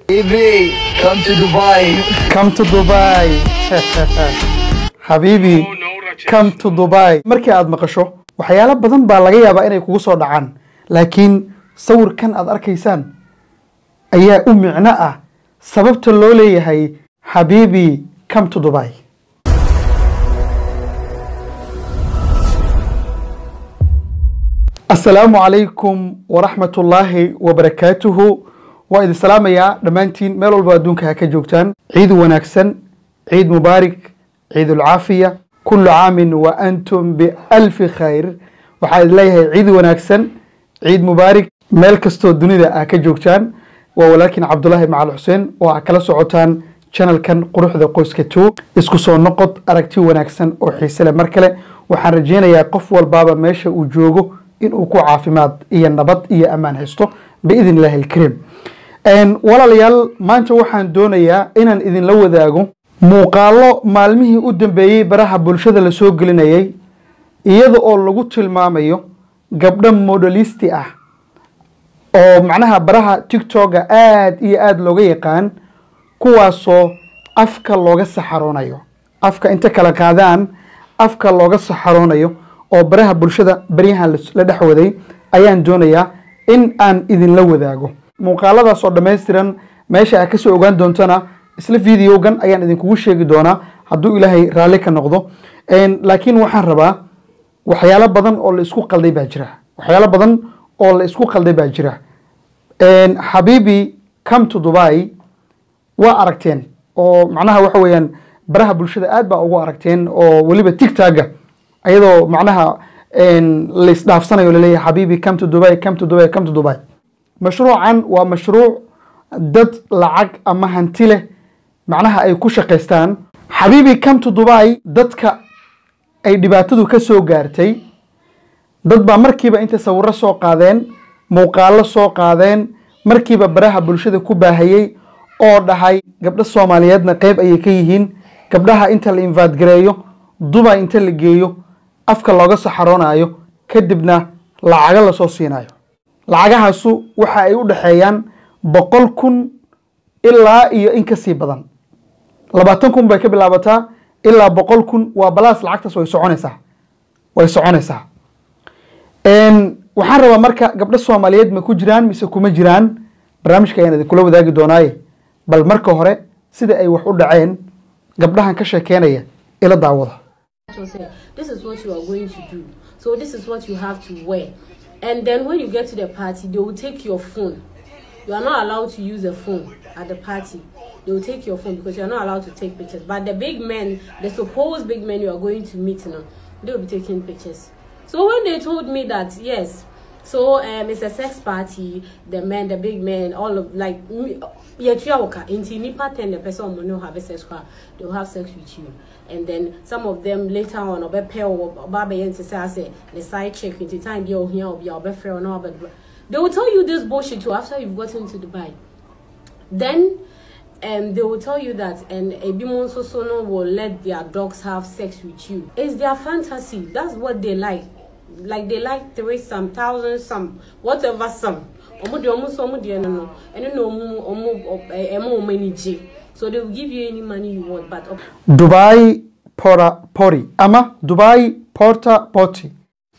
Baby, come to Dubai. come to dubai xabiibi come to dubai markii aad maqasho waxyaalo badan baa laga yaabaa inay kugu soo dhacaan laakiin sawirkan aad arkaysaan ayaa u micno ah sababta loo leeyahay xabiibi come to dubai asalaamu calaykum waraxmat ullaahi wabarakaatuhu waa idin salaamayaa dhammaantiin meel walba adduunka ha ka joogtaan ciid wanaagsan ciid mubaarak ciid ulcaafiya kullu caamin wa antum bialfi khayr waxaa idin leeyahay ciid wanaagsan ciid mubaarak meel kastoo dunida ah ka joogtaan waa walaalkiin cabdulaahi macal xuseen oo aa kala socotaan channelkan quruxda qoyska two isku soo noqod aragti wanaagsan oo xiise leh mar kale waxaan rajeynayaa qof walbaaba meesha uu joogo inuu ku caafimaad iyo nabad iyo ammaan haysto biidn illaahi alkariim walaalayaal maanta waxaan doonayaa inaan idinla wadaago muuqaalo maalmihii u dambeeyey baraha bulshada la soo gelinayay iyada oo lagu tilmaamayo gabdho modelisti ah oo macnaha baraha tiktoka aada iyo aada looga yaqaan kuwaasoo afka looga saxaroonayo afka inta kala qaadaan afka looga saxaroonayo oo baraha bulshada baryahan la dhex waday ayaan doonayaa in aan idinla wadaago muuqaaladaas oo dhammaystiran meesha aad kasoo ogaan doontana isla videogan ayaan idinkugu sheegi doonaa hadduu ilaahay raalli ka noqdo laakiin waxaan rabaa waxyaalo badan oo la isku qalday baa jira waxyaalo badan oo la isku qalday baa jira xabiibi come to dubai waa aragteen oo macnaha waxa weeyaan baraha bulshada aad baa ugu aragteen oo weliba tigtaga ayadoo macnaha la isdhaafsanayo laleeyahay xabiibi come to dubai come to dubai come to dubai mashruucan waa mashruuc dad lacag ama hanti leh macnaha ay ku shaqaystaan xabiibi come to dubai dadka ay dhibaatadu ka soo gaartay dad baa markiiba intay sawiro soo qaadeen muuqaalo soo qaadeen markiiba baraha bulshada ku baahayey oo dhahay gabdho soomaaliyeedna qeyb ayay ka yihiin gabdhaha inta la invaadgareeyo dubai inta la geeyo afka looga saxaroonayo kadibna lacago lasoo siinayo lacagahaasu waxa ay u dhexeeyaan boqol kun ilaa iyo in kasii badan labaatan kun bay ka bilaabataa ilaa boqol kun waa balaas lacagtaas way soconaysaa way soconaysaa waxaan rabaa marka gabdho soomaaliyeed ma ku jiraan mise kuma jiraan barnaamijka ayaan idinkula wadaagi doonaaye bal marka hore sida ay wax u dhaceen gabdhahan ka sheekeynaya ila daawada say, this is what you are going to do. So this is what you have to wear. And then when you get to the party, they will take your phone. You are not allowed to use a phone at the party. They will take your phone because you are not allowed to take pictures. But the big men, the supposed big men you are going to meet, you know, they will be taking pictures. So when they told me that, yes, so um, it's a sex party, the men, the big men, all of like, yeah, into nipa ten the person will not have a sex car, they will have sex with you. And then some of them later on, or pair or baby and say, the side chick into time you're here or your friend or no, but they will tell you this bullshit too after you've gotten to Dubai. Then um, they will tell you that and Ebimon Sosono will let their dogs have sex with you. It's their fantasy. That's what they like. Like they like three some thousand some whatever some. Omo de omo so omo de no no. Eno no omo omo emo omo ni je. So they will give you any money you want, but dubai pora pori ama dubai porta potty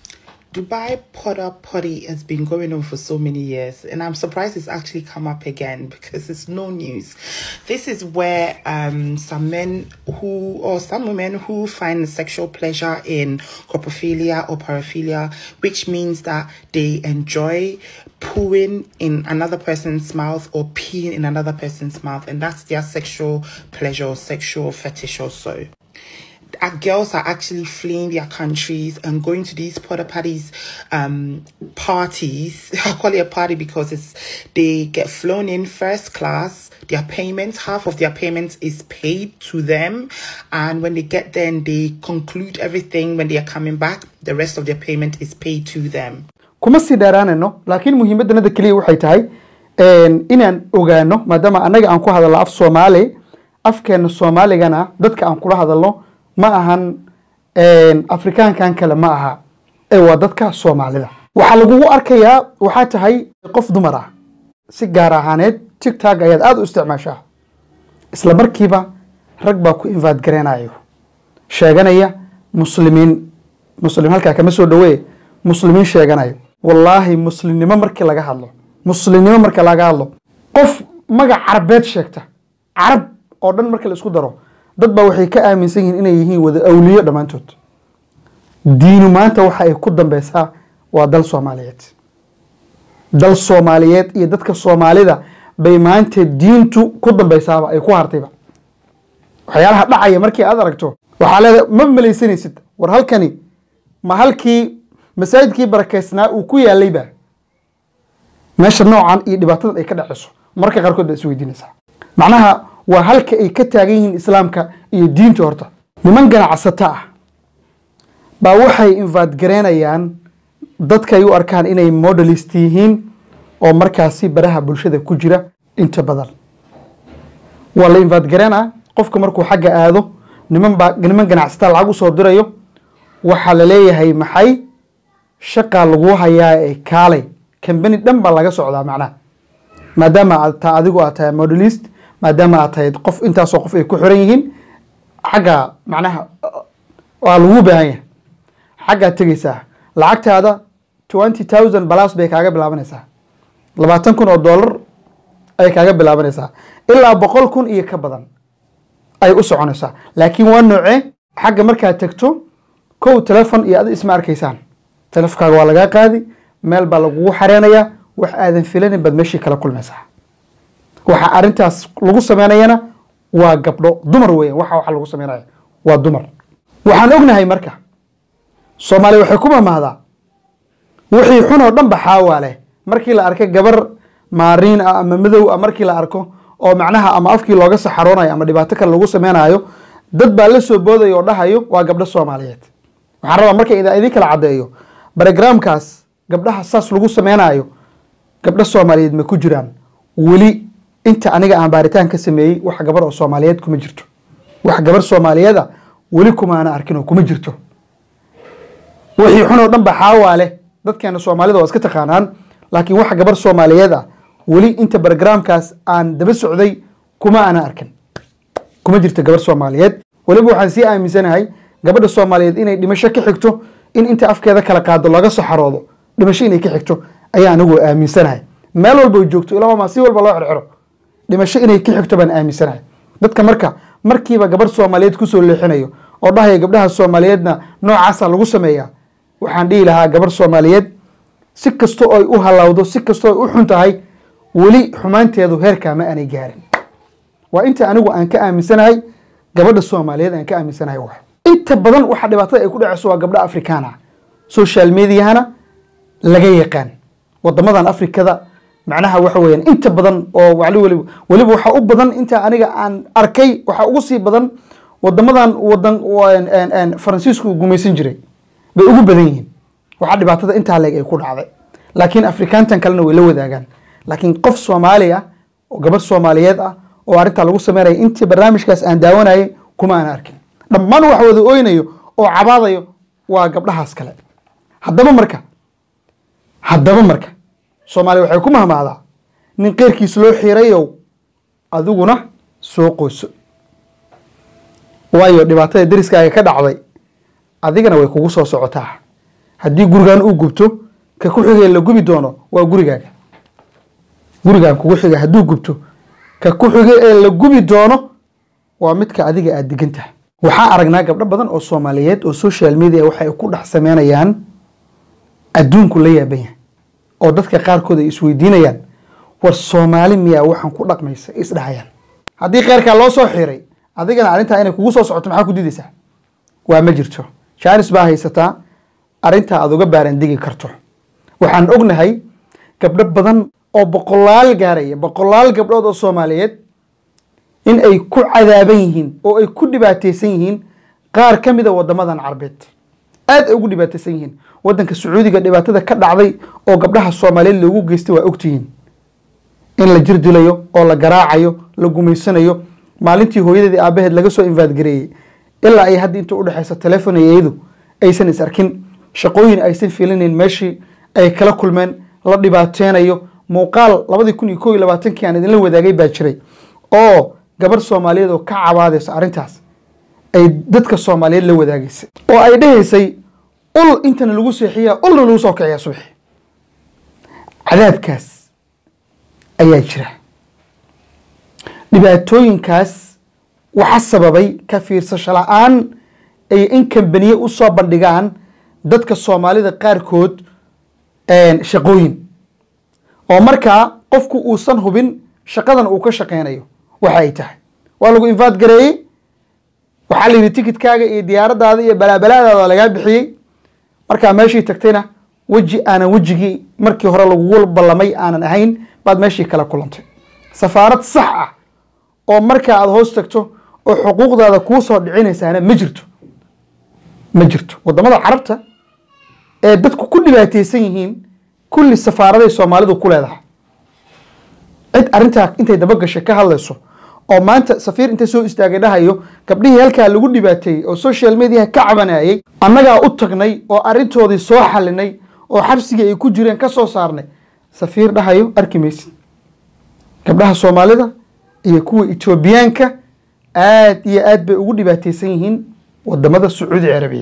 Dubai Potter Potty has been going on for so many years, and I'm surprised it's actually come up again because it's no news. This is where um, some men who, or some women who find sexual pleasure in coprophilia or paraphilia, which means that they enjoy pooing in another person's mouth or peeing in another person's mouth, and that's their sexual pleasure or sexual fetish or so our girls are actually fleeing their countries and going to these porta parties um parties i call it a party because it's they get flown in first class their payments half of their payments is paid to them and when they get there and they conclude everything when they are coming back the rest of their payment is paid to them kuma sii dheeraanayno laakiin muhiimaddanada keliya waxay tahay inaan ogaano maadaama annaga aan ku hadalno af soomaali afkeena soomaaligana dadka aan kula hadalno ma ahan afrikaankan kale ma aha ee waa dadka soomaalida waxaa lagugu arkayaa waxaa tahay qof dumar ah si gaar ahaaneed tigtag ayaad aada u isticmaashaa isla markiiba rag baa ku invaad gareynayo sheeganaya muslimiin muslim halkaa kama soo dhawee muslimiin sheeganayo wallaahi muslimnimo markii laga hadlo muslimnimo marka laga hadlo qof magac carabeed sheegta carab oo dhan marka la isku daro dad baa waxay ka aaminsan yihiin inay yihiin wada awliyo dhammaantood diinu maanta waxa ay ku dambeysaa waa dal soomaaliyeed dal soomaaliyeed iyo dadka soomaalida bay maanta diintu ku dambeysaaba ay ku hartayba waxyaalaha dhacaya markii aad aragto waxaa leedahay ma malaysanaysid war halkani ma halkii masaajidkii barakeysnaa uu ku yaalayba meesha noocan iyo dhibaatadan ay ka dhaceyso marka qaarkood baa isweydiinaysaa macnaha waa halka ay ka taagan yihiin islaamka iyo diinta horta niman ganacsato ah baa waxay invaad gareynayaan dadka ay u arkaan inay modelist yihiin oo markaasi baraha bulshada ku jira inta badan waa la invaad gareena qofka markuu xagga aado niman baa niman ganacsataa lacag usoo dirayo waxaa la leeyahay maxay shaqaa lagu hayaa ee kaalay kambani dhan baa laga socdaa macnaha maadaama aad ta adigu aad tahay modelist maadaama aad tahay qof intaasoo qof ay ku xiran yihiin xagga macnaha waa lagu baahan yahay xaggaad tegeysaa lacagtaada twenty thousand balas bay kaaga bilaabanaysaa labaatan kun oo dollar ay kaaga bilaabanaysaa ilaa boqol kun iyo ka badan ay u soconaysaa laakiin waa noocee xagga markaad tegto kow telefon iyo adi isma arkaysaan telefonkaaga waa lagaa qaadi meel baa lagugu xareenayaa wax aadan filanin baad meeshii kala kulmaysaa waxa arrintaas lagu sameynayana waa gabdho dumar weeyaan waxa waxa lagu sameynaya waa dumar waxaan ognahay marka soomaaliya waxay ku mamahdaa wixii xun oo dhan ba xaawaa leh markii la arkay gabar maariin ah ama madow ah markii la arko oo macnaha ama afkii looga saxaroonayo ama dhibaato kale lagu sameynayo dad baa la soo boodaya oo dhahayo waa gabdho soomaaliyeed waxaan rabaa marka idin kala caddeeyo barogramkaas gabdhaha saas lagu sameynayo gabdho soomaaliyeed ma ku jiraan weli inta aniga aan baaritaan ka sameeyey wax gabar oo soomaaliyeed kuma jirto wax gabar soomaaliyeeda weli kuma ana arkin oo kuma jirto wixii xun oo dhan ba xaawaa leh dadkeena soomaalida waa iska taqaanaan laakiin wax gabar soomaaliyeed ah weli inta barogramkaas aan daba socday kuma ana arkin kuma jirto gabar soomaaliyeed weliba waxaan sii aaminsanahay gabadha soomaaliyeed inay dhimasho ka xigto in inta afkeeda kala qaado laga saxaroodo dhimasho inay ka xigto ayaa anigu aaminsanahay meel walba joogto ilaa ma si walba loo xirxiro dhimasho inay ka xigto baan aaminsanahay dadka marka markiiba gabar soomaaliyeed kusoo leexinayo oo dhahaya gabdhaha soomaaliyeedna noocaasa lagu sameeyaa waxaan dhihi lahaa gabar soomaaliyeed si kastoo ay u halawdo si kastoo ay u xun tahay weli xumaanteedu heerkaa ma aanay gaarin waa inta anigu aan ka aaminsanahay gabadha soomaaliyeed aan ka aaminsanahay wax inta badan waxa dhibaatada ay ku dhaceyso waa gabdho afrikaan ah social mediahana laga yaqaan wadamadan afrikada macnaha waxa weeyaan inta badan oo wali waliba weliba waxaa u badan inta aniga aan arkay waxaa ugu sii badan wadamadan wadan faransiisku gumaysan jiray bay ugu badan yihiin waxaa dhibaatada intaa leeg ay ku dhacday laakiin afrikaantan kalena way la wadaagaan laakiin qof soomaali ah oo gabar soomaaliyeed ah oo arrintaa lagu sameynaya intii barnaamijkaas aan daawanayay kuma aan arkin dhammaan wax wada oynayo oo cabaadayo waa gabdhahaas kale haddaba marka haddaba marka soomaaliya waxay ku mahmaadaa nin keyrkiis loo xiirayow adiguna soo qoyso waayo dhibaatada deriskaaga ka dhacday adigana way kugu soo socotaa haddii gurigan uu gubto ka ku xigay la gubi doono waa gurigaaga gurigaan kugu xiga hadduu gubto ka ku xigay ee la gubi doono waa midka adiga aada degan tahay waxaa aragnaa gabdho badan oo soomaaliyeed oo social media waxay ku dhex sameynayaan adduunku la yaaban yahay oo dadka qaarkood ay isweydiinayaan war soomaali miyaa waxaan ku dhaqmaysa isdhahayaan haddii keyrkaa loo soo xiray adigana arrintaa inay kugu soo socoto maxaa ku diidaysaa waa ma jirto jaanis baa haysataa arrintaa aad uga baarandegi karto waxaan ognahay gabdho badan oo boqolaal gaaraya boqolaal gabdhood oo soomaaliyeed in ay ku cadaaban yihiin oo ay ku dhibaateysan yihiin qaar ka mida wadamadan carbeed aad ay ugu dhibaateysan yihiin wadanka sacuudiga dhibaatada ka dhacday oo gabdhaha soomaaliyeed loogu geystay waa ogtihiin in la jir dilayo oo la garaacayo la gumaysanayo maalintii hooyadeedii aabaheed laga soo invaadgareeyey ilaa ay hadda inta udhexeysa telefon iyo iyadu aysan is arkin shaqooyin aysan filinayn meeshii ay kala kulmeen la dhibaateynayo muuqaal labadii kun iyo kow iyo labaatankii aan idinla wadaagay baa jiray oo gabar soomaaliyeed oo ka cabaadaysa arrintaas ay dadka soomaaliyeed la wadaagaysay oo ay dhahaysay ul intana lagu seexiyaa ulna lagu soo kiciyaa subaxi cadaabkaas ayaa jira dhibaatooyinkaas waxa sababay ka fiirsasho la-aan ay in kambaniye u soo bandhigaan dadka soomaalida qaarkood shaqooyin oo markaa qofku uusan hubin shaqadan uu ka shaqeynayo waxa ay tahay waa lagu infaad gareeyey waxaa la yidhi tikitkaaga iyo diyaaradaada iyo balaabalaadaada lagaa bixiyey markaa meeshii tagtayna weji aanan wejigii markii hore lagugu ballamay aanan ahayn baad meeshii kala kulantay safaarad sax ah oo markaa aada hoos tagto oo xuquuqdaada kuu soo dhicinaysaana ma jirto ma jirto wadamada carabta ee dadku ku dhibaateysan yihiin kulli safaaraday soomaalidu ku leedahay cid arrintaa intay dabagashay ka hadlayso oo maanta safiir intay soo istaagay dhahayo gabdhihii halkaa lagu dhibaateeyey oo social mediaha ka cabanayay annagaa u tagnay oo arrintoodii soo xalinay oo xabsigii ay ku jireen ka soo saarnay safiir dhahayo arki maysid gabdhaha soomaalida iyo kuwa etoobiyaanka aad iyo aad bay ugu dhibaateysan yihiin wadamada sacuudi carabiya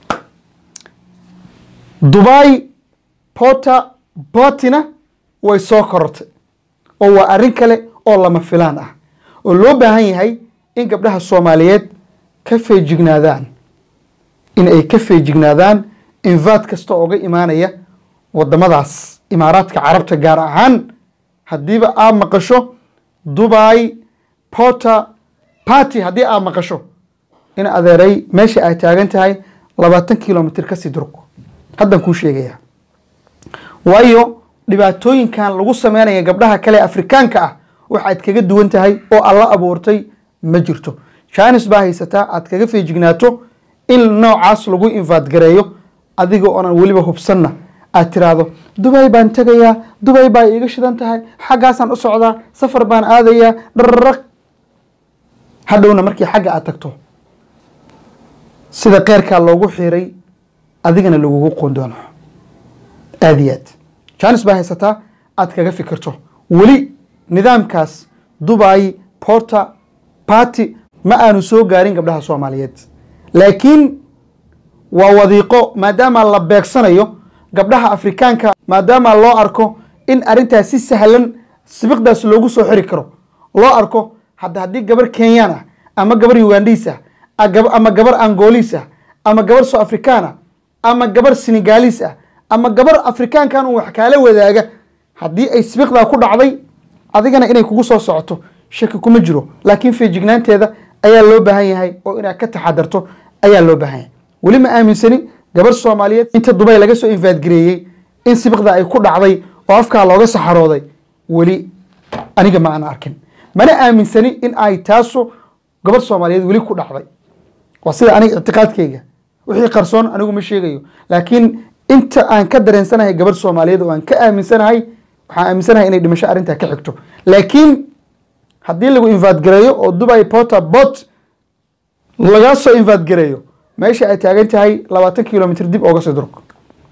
dubai porta botina way soo korortay oo waa arrin kale oo lama filaan ah oo loo baahan yahay in gabdhaha soomaaliyeed ka feejignaadaan in ay ka feejignaadaan invaad kasta ooga imaanaya wadamadaas imaaraadka carabta gaar ahaan haddiiba aad maqasho dubai porta party haddii aad maqasho in adeeray meesha aad taagan tahay labaatan kilomitr kasii durug haddaan kuu sheegaya waayo dhibaatooyinkan lagu sameynaya gabdhaha kale afrikaanka ah waxaad kaga duwan tahay oo alla abuurtay ma jirto jaanis baa haysataa aad kaga feejignaato in noocaas lagu infaadgareeyo adiga oonan weliba hubsanna aad tiraahdo dubay baan tegayaa dubay baa iiga shidan tahay xaggaasaan u socdaa safar baan aadayaa dhararaq hadhowna markii xagga aad tagto sida keyrkaa loogu xiray adigana lagugu qoondoono aada iyo aad jaanis baa haysataa aad kaga fikirto weli nidaamkaas dubai porta party ma aanu soo gaarin gabdhaha soomaaliyeed laakiin waa wadiiqo maadaama la beegsanayo gabdhaha afrikaanka maadaama loo arko in arrintaas si sahlan sibiqdaas loogu soo xiri karo loo arko hadda haddii gabar kenyaan ah ama gabar ugandhiis ah ama gabar angoliis ah ama gabar soo afrikaan ah ama gabar senegaaliis ah ama gabar afrikaankan uu wax kaala wadaaga haddii ay sibiqdaa ku dhacday adigana inay kugu soo socoto shaki kuma jiro laakiin feejignaanteeda ayaa loo baahan yahay oo inaad ka taxadarto ayaa loo baahan yahay weli ma aaminsani gabar soomaaliyeed inta dubay laga soo infaadgareeyey in sibiqda ay ku dhacday oo afkaa looga saxarooday weli aniga ma aan arkin mana aaminsani in ay taasu gabar soomaaliyeed weli ku dhacday waa sida aniga ictiqaadkayga wixii qarsoon anigu ma sheegayo laakiin inta aan ka dareensanahay gabar soomaaliyeed oo aan ka aaminsanahay waxaan aaminsanahay inay dhimasho arrintaa ka xigto laakiin haddii lagu infaadgareeyo oo dubai porta bot lagaa soo infaadgareeyo meesha ay taagan tahay labaatan kilomitr dib ooga sii durug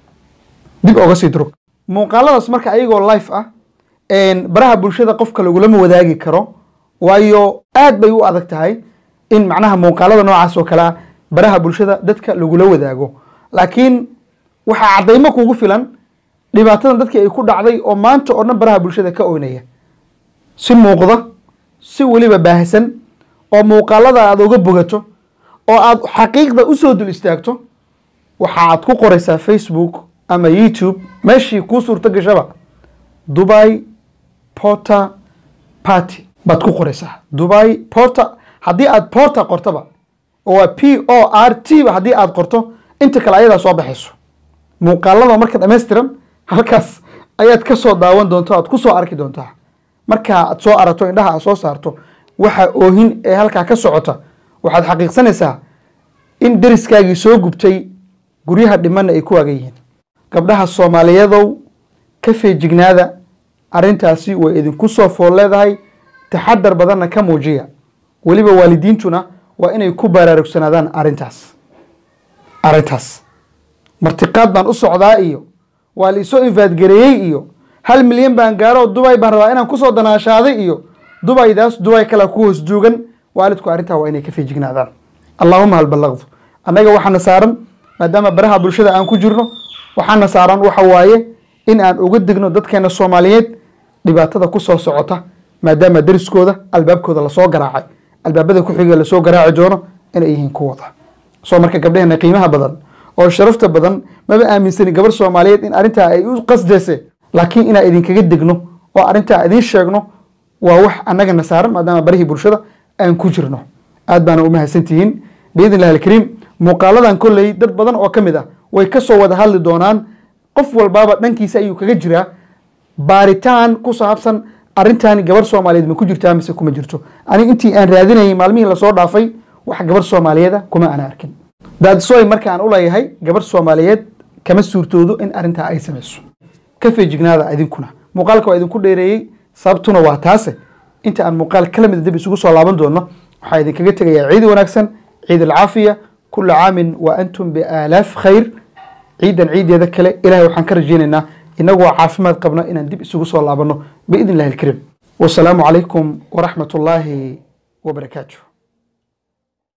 dib ooga sii durug muuqaaladaas marka ayagoo life ah baraha bulshada qofka lagulama wadaagi karo waayo aad bay u adag tahay in macnaha muuqaalada noocaas oo kale ah baraha bulshada dadka lagula wadaago laakiin waxaa caddaymo kugu filan dhibaatadan dadkii ay ku dhacday oo maanta oo dhan baraha bulshada ka oynaya si muuqda si weliba baahsan oo muuqaalada aada uga bogato oo aad xaqiiqda usoo dul istaagto waxa aad ku qoraysaa facebook ama youtube meeshii kuu suurto gashaba dubai porta party baad ku qoraysaa dubai porta haddii aad porta qortoba oo waa p o r t ba haddii aad qorto inta kale ayadaa soo baxayso muuqaalada marka dhammaystiran halkaas ayaad ka soo daawan doonta aad ku soo arki doontaa markaa aad soo aragto indhaha aad soo saarto waxa oohin ee halkaa ka socota waxaad xaqiiqsanaysaa in deriskaagii soo gubtay guryaha dhimanna ay ku waagan yihiin gabdhaha soomaaliyadow ka feejignaada arrintaasi way idinku soo fool leedahay taxadar badanna ka muujiya weliba waalidiintuna waa inay ku baraarugsanaadaan arrintaas arrintaas martiqaad baan u socdaa iyo waa la isoo infaadgareeyey iyo hal milyan baan gaaro dubay baan rabaa inaan kusoo danaashaaday iyo dubaydaas dubay kale ku hoos joogan waalidku arrintaa waa inay ka feejignaadaan allahuma hal ballaqdu annaga waxaana saaran maadaama baraha bulshada aan ku jirno waxaana saaran waxa waaye in aan uga digno dadkeena soomaaliyeed dhibaatada ku soo socota maadaama dariskooda albaabkooda lasoo garaacay albaabada ku xiga lasoo garaaci doono inay yihiin kuwada soo marka gabdheheena qiimaha badan oo sharafta badan maba aaminsani gabar soomaaliyeed in arrintaa ay u qasdayse laakiin inaan idinkaga degno oo arrintaa idiin sheegno waa wax annagana saaran maadaama barihii bulshada aan ku jirno aad baana u mahadsantihiin biidn illahi alkariim muuqaaladan kolley dad badan oo ka mid ah way ka soo wada hadli doonaan qof walbaaba dhankiisa ayuu kaga jiraa baaritaan ku saabsan arrintan gabar soomaaliyeed ma ku jirtaa mise kuma jirto aniga intii aan raadinayay maalmihii lasoo dhaafay wax gabar soomaaliyeeda kuma aan arkin daadsoy marka aan u leeyahay gabar soomaaliyeed kama suurtoodo in arrintaa ay samayso ka feejignaada idinkuna muuqaalka waa idinku dheereeyey sababtuna waa taase inta aan muuqaal kala mida dib isugu soo laaban doono waxaa idinkaga tegayaa ciid wanaagsan ciid alcaafiya kula caamin wa antum biaalaaf khayr ciidan ciideeda kale ilahay waxaan ka rajaynaynaa inagoo caafimaad qabna inaan dib isugu soo laabano biidn illahi alkariim wasalaamu calaykum waraxmat ullaahi wabarakaatu